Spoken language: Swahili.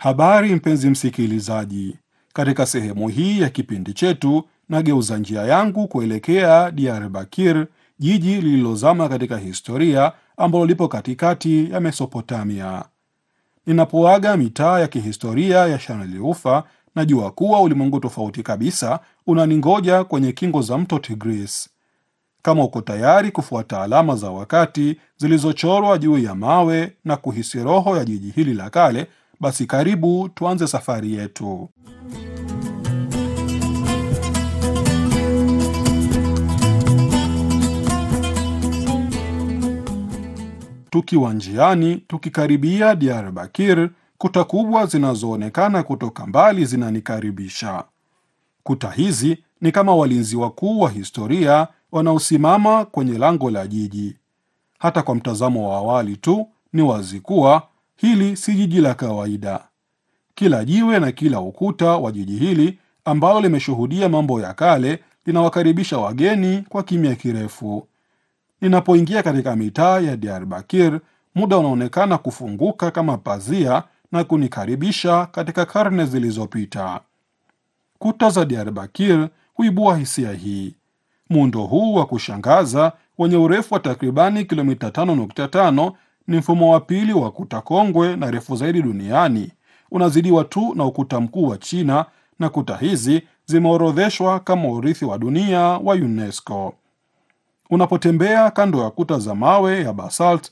Habari mpenzi msikilizaji, katika sehemu hii ya kipindi chetu nageuza njia yangu kuelekea Diyarbakir, jiji lililozama katika historia ambalo lipo katikati ya Mesopotamia. Ninapoaga mitaa ya kihistoria ya Shaneli Ufa, najua kuwa ulimwengu tofauti kabisa unaningoja kwenye kingo za mto Tigris. Kama uko tayari kufuata alama za wakati zilizochorwa juu ya mawe na kuhisi roho ya jiji hili la kale, basi karibu tuanze safari yetu. Tukiwa njiani tukikaribia Diyarbakir, kuta kubwa zinazoonekana kutoka mbali zinanikaribisha. Kuta hizi ni kama walinzi wakuu wa historia wanaosimama kwenye lango la jiji. Hata kwa mtazamo wa awali tu ni wazi kuwa hili si jiji la kawaida. Kila jiwe na kila ukuta wa jiji hili ambalo limeshuhudia mambo ya kale linawakaribisha wageni kwa kimya kirefu. Ninapoingia katika mitaa ya Diyarbakir, muda unaonekana kufunguka kama pazia na kunikaribisha katika karne zilizopita. Kuta za Diyarbakir huibua hisia hii. Muundo huu wa kushangaza wenye urefu wa takribani kilomita 5.5 ni mfumo wa pili wa kuta kongwe na refu zaidi duniani, unazidiwa tu na ukuta mkuu wa China, na kuta hizi zimeorodheshwa kama urithi wa dunia wa UNESCO. Unapotembea kando ya kuta za mawe ya basalt